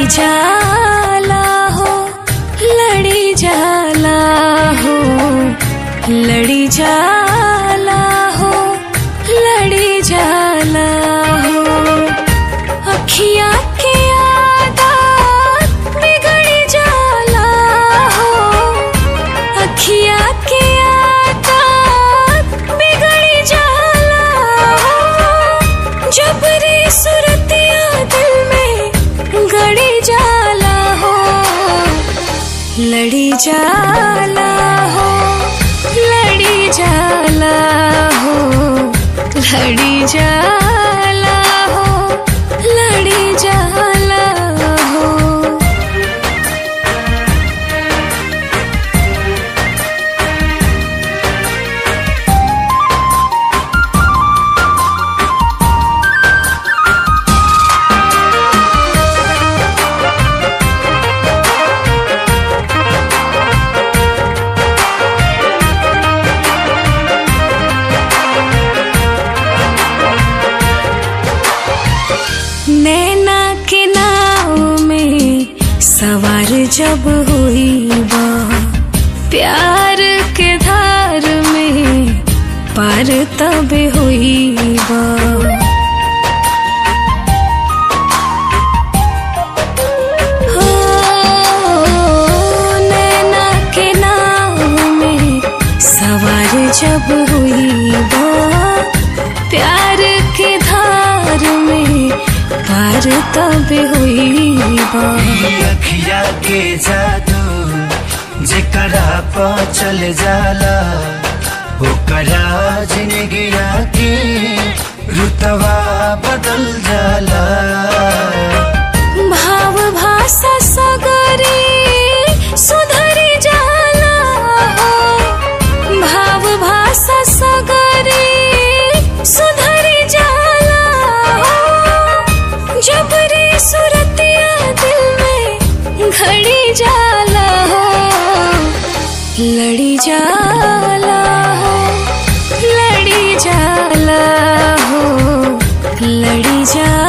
जाला हो लड़ी जाला हो लड़ी जाला हो लड़ी जाला हो अखियाँ के आदत बिगड़ी जाला हो अखियाँ के आदत बिगड़ी जाला हो जबरी सुरतिया दिल में गड़ी जाला हो लड़ी जाला हो लड़ी जाला हो लड़ी जाला हो लड़ी जाला हो नैना के नाव में सवार जब हुई बा प्यार के धार में पार तब हुई बा हो, नैना के नाव में सवार जब हुई बा प्यार के धार में पार तब हुई बा अखिया के जादू जेकरा प चल जाला ओकरा जिंदगिया के रुतवा बदल जाला भाव भाषा सगरे सुधरी जाला हो भाव भाषा सगरे सुधरी जाला हो जबरी सुरतिया दिल में घड़ी जाला हो लड़ी जाला हो लड़ी जाला हो लड़ी जाला